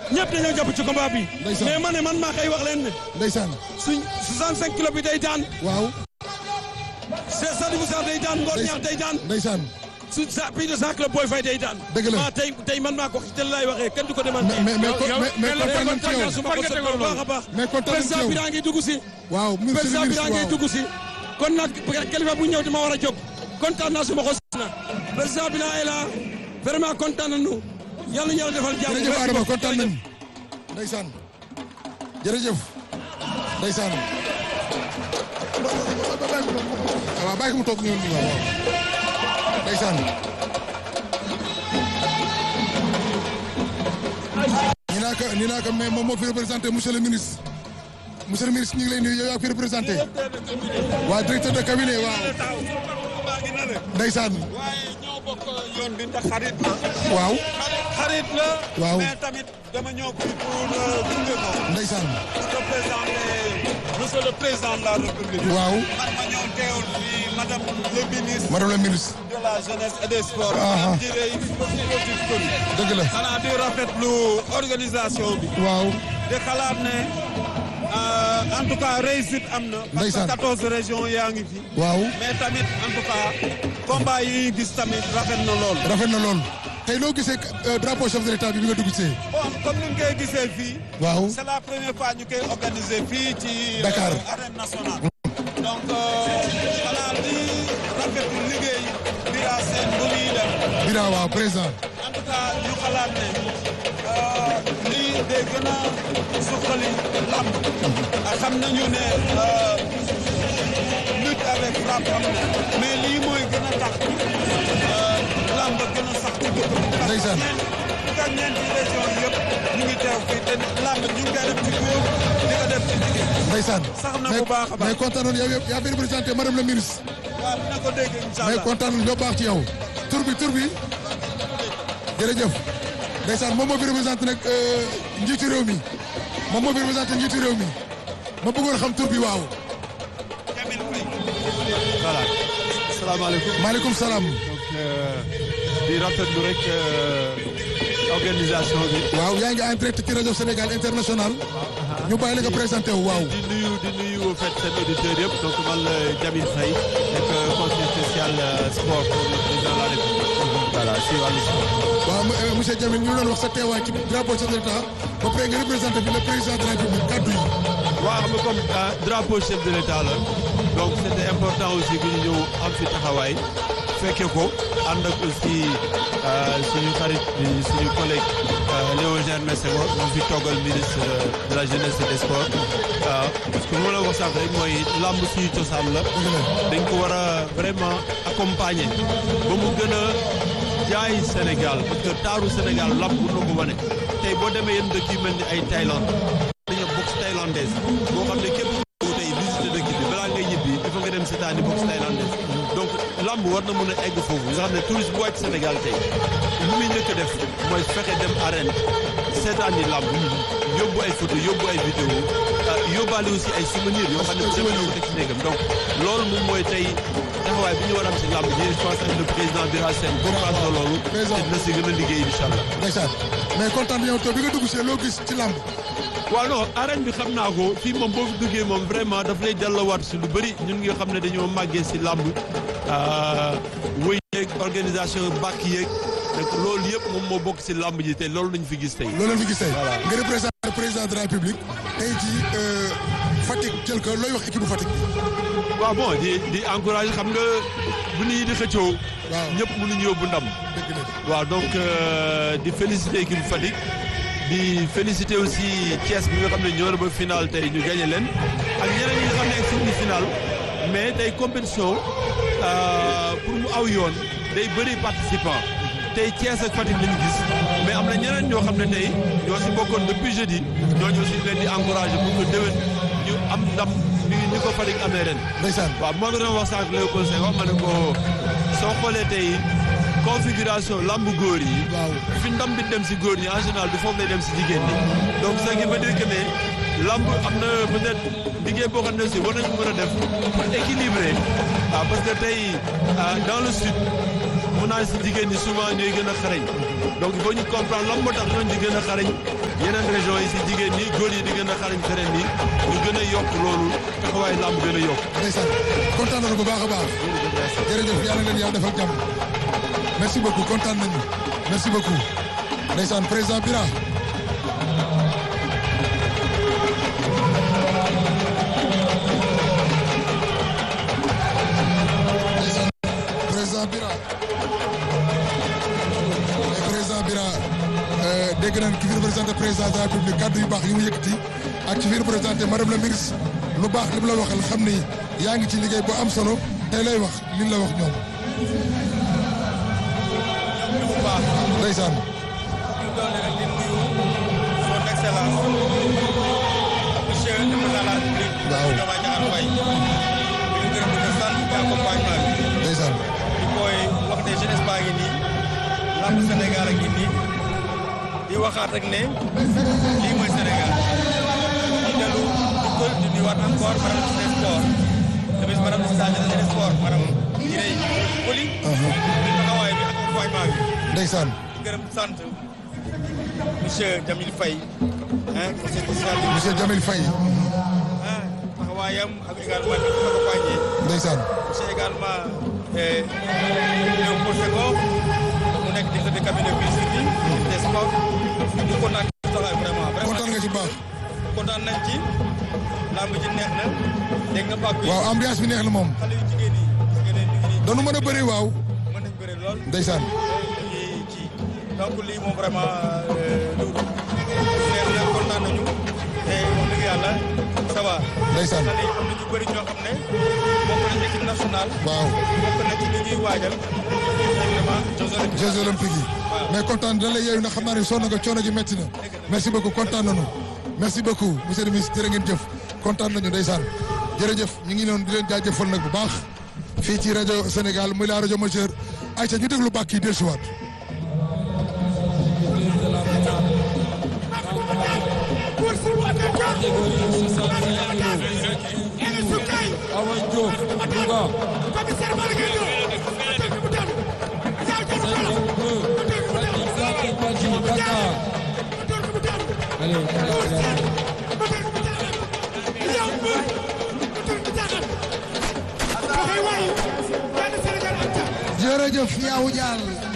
ñëpp dañoo jàpp ci combat bi. Ndeysaan. mais ma ne man maa koy wax leen ne. ndeysaan suñ 65 kilos bi day daan. waaw c'est Sadibou Sarr day daan Ngor Ñaax day daan. ndeysaan su sa plus de 100 kilos Boy Faye day daan. Dëgg la. maa tey tey man maa ko wax ci télé laay waxee kenn du ko demante. mais mais yow- mais mais mais kontaan nañ ci yow su ma ko fan nga seetloo tegoon bu baax a baax. mais kontaan nañ ci président yow bi daa ngi dugg si. waaw ministre président bi ministre daa ngi waaw dugg si. kon nag kilifa bu ñëw dama war a jóg. kontaan naa su ma ko na président bi naa la vraiment kontaan nañu. yàlla ñu yàlla defal jàmm. jërëjëf Adama kontaan nañ ndeysaan jërëjëf ndeysaan waaw bàyyi ko mu toog ñëw nii waaw waaw ndeysaan ni naa ko ni naa ko mais moom moo fi représenté monsieur le ministre monsieur le ministre ñu ngi lay nuyu yow yaa fi représenté waa directeur de cabinet waaw ndeysaan waaye ñoo bokk yoon bi ndax xarit la. waaw xarit la. Waaw. mais tamit dama ñëw fi pour gunge ko. ndeysaan représenter monsieur le président de la république. waaw man ma ñëw teewul fii madame le ministre madame la ministre de la jeunesse et des sports. Ah, ah. madame Direy Sportif Coly. dëgg la xanaa di rafetlu organisation bi. waaw di xalaat ne euh, en tout cas réussite am na. parce Ndeysaan. que 14 régions yaa ngi fi. waaw mais tamit en tout cas combat yi ñu gis tamit rafet na lool. rafet na lool tey loo gisee euh, drapeau chef de l'état bi bi nga dugg see bon comme ni nga koy gisee fii. waaw c'est la première fois ñu koy organiser fii ci. Dakar. euh, arène nationale. donc xanaa di rafetlu liggéey Bira Sène bu muy def Bira waaw président en tout cas ñu xalaat ne euh, lii day gën a suqali lamb. ak xam nañu ne euh, lutte avec frappe am na mais lii mooy gën a tax euh, lamb gën a sax ci dëkk bi. parce que Ndeysaan. ñeent fukk ak ñeenti région yëpp ñu ngi teew fii te lamb ñu ngi koy def ci góor di ko def ci jigéen. ndeysaan Sax na mais bu baax a baax. mais kontaan nañu yow yaa fi représenté madame la ministre waaw dina ko dégg incha mais allah. kontaan nañu yow baax ci yow tur bi tur bi jërëjëf ndeysaan moom moo fi représenté nag euh, njiitu réew mi moom moo fi représenté njiitu réew mi ma bëggoon xam tur bi waaw Jamil Faye. voilà salaamaaleykum maaleykum salaam donc euh, di rafetlu rek euh, organisation bi waaw yaa ngi en direct ci rajo Sénégal international ñu bàyyi la nga présenté wu waaw di nuyu di nuyu au fait seen auditeurs yëpp donc man la Jamil Faye nekk conseiller spécial euh, sport pour le président de la République voilà si wàllu sport waaw m- euh, monsieur Diamine ñu doon wax sa teewaay ci drapeau chef de l'État ba pare nga représenté fi le président de la République kaddu yi waaw xam nga comme ah, drapeau chef de l'État la donc c'était important aussi que ñu ñëw am fi taxawaay fekke ko ànd ak aussi euh, suñu xarit suñu collègue euh, Léon Germain Senghor mu fi toggal ministre de la jeunesse et des sports waaw parce que moo la wax sax rek mooy làmb suñu cosaan la dañ ko war a vraiment accompagner ba mu gën a jaay Sénégal parce que taaru Sénégal làmb bu na ko wane tey boo demee yenn dëkk yu mel ni ay Thaïlande dañoo boxe thaïlandaise boo xam ne képp ku tey visité dëkk bi balaa ngay ñibbi il faut nga dem seetaani boxe thaïlandaise donc lamb war na mën a egg foofu nga xam ne touriste bu wàcc Sénégal tey lu muy njëkk a def mooy fexe dem arène seetaani lamb yóbbu ay photo yóbbu ay vidéo ah, yóbbaale aussi ay souvenirs yoo xam ne bu demee na ko teg ci néegam donc loolu moom mooy tey taxawaay bi ñu war a am si lamb ji je pense que le président Bira Sène comprendre na loolu te Président. dina si gën a liggéey incha allah ndeysaan mais kontaan nañu yow to bi nga dugg see loo gis ci làmb waaw non arène bi xam naa ko fii moom boo fi duggee moom vraiment daf lay delluwaat si lu bëri ñun nga xam ne dañoo màggee si làmb wëy yeeg organisation bàkk yeeg donc loolu yëpp moom moo bokk si làmb ji te loolu lañu fi gis tey. loolu leen fi gis tey nga représenté président de la République tey jii euh, Fatick jël ko looy wax équipe bu Fatick bi waaw bon di di encouragé xam nga bu nit ñi di xëccoo. Waaw. ñëpp mënuñu yóbbu ndam. dëgg la waaw donc euh, di féliciter équipe Fatick di féliciter aussi Thiès bi nga xam ne ñoo ba final tey ñu gagné leen ak ñeneen ñi nga xam ne egg suñu final mais tey compétition euh, pour mu aw yoon day bëri participant tey Thiès ak Fatick lañu gis mais am na ñeneen ñoo xam ne tey ñoo si bokkoon depuis jeudi ñooñu aussi leen di encourager pour que déwén ñu am ndam ni ni ko Fatick amee ren. ndeysaan waaw moo ngi doon wax sànq Léopold Senghor ma ne ko soo xoolee tey configuration lamb góor yi. waaw fi ndam bi dem si góor ñi en général du foofu lay dem si jigéen ñi donc ce qui veut dire que ne lamb am na peut-être liggéey boo xam ne aussi war nañu mën a def pour équilibrer waaw parce que tey ah, dans le sud mun naa si jigéen ñi souvent ñooy gën a xarañ donc il faut ñu comprendre lan moo tax ñooñu di gën a xarañ yeneen régions yi si jigéen ñi góor yi di gën a xarañ feneen yi ñu gën a yokk loolu taxawaay làmb gën a yokk. ndeysaan kontaan nañu bu baax a baax jërëjëf yàlla leen yàlla defal jàmm merci beaucoup kontaan nañu merci beaucoup ndeysaan président Bira ndeysaan président Bira président Bira dégg nañ ki fi représenté président de la République kàddu yu baax yi mu yëkkati ak ci fi représenté madame la ministre lu baax li mu la waxal xam ni yaa ngi ci liggéey bu am solo tey lay wax li la wax ñoom. bu baax ndeysaan ñu doon rek di nuyu son excellence monsieur le président de la république. Waaw. Diomaye Diakhar Faye. di ñu gërëm di ko sant ci accompagnement bi. ndeysaan di koy wax ne jeunesse baa ngi nii lamb Sénégal a ngi nii di waxaat rek ne lii mooy Sénégal di dellu di ko di nuyuwaat encore madame le sport tamit madame le chargé des sports madame Irey Koli. taxawaay bi accompagnement bi. ndeysaan di gërëm di sant monsieur Jamil Faye ah conseil social bi monsieur Jamil Faye ah taxawaayam ak également di ko accompagné ndeysaan monsieur également Léopold Senghor mu nekk directeur de cabinet ministre bi ministre des sports ñu kontaan ci taxawaay vraiment kontaan vraiment nga ci baax kontaan nañ ci lamb ji neex na dégg nga Pape bi waaw ambiance bi neex na moom xale yu jigéen yi gis nga ne ñu ngi nii doonu mën a bëri waaw mën nañ bëre lool ndeysaan ci ci donc lii moom vraiment lu neex na kontaan nañu te wax dëgg yàlla ça va. ndeysaan xale yi am na ñu bëri ñoo xam ne bokk nañ équipe nationale. waaw bokk na ci li ñuy waajal vraiment Jeux olympiques. Jeux olympiques yi mais kontaan da lay yeewu na xam naa ne sonn nga coono gi métti na merci beaucoup kontaan nañu merci beaucoup monsieur le ministre jërë ngeen jëf kontaan nañu ndeysaan jërëjëf ñu ngi noonu di leen jaajëfal nag bu baax fii ci rajo Sénégal muy la rajo majeure ayca ñu déglu bàkk yi dellusiwaat catégorie 65 kilos Awa Diop Louga 52 Fatick Fatick Badji Dakar allez jërëjëf Yawou Dial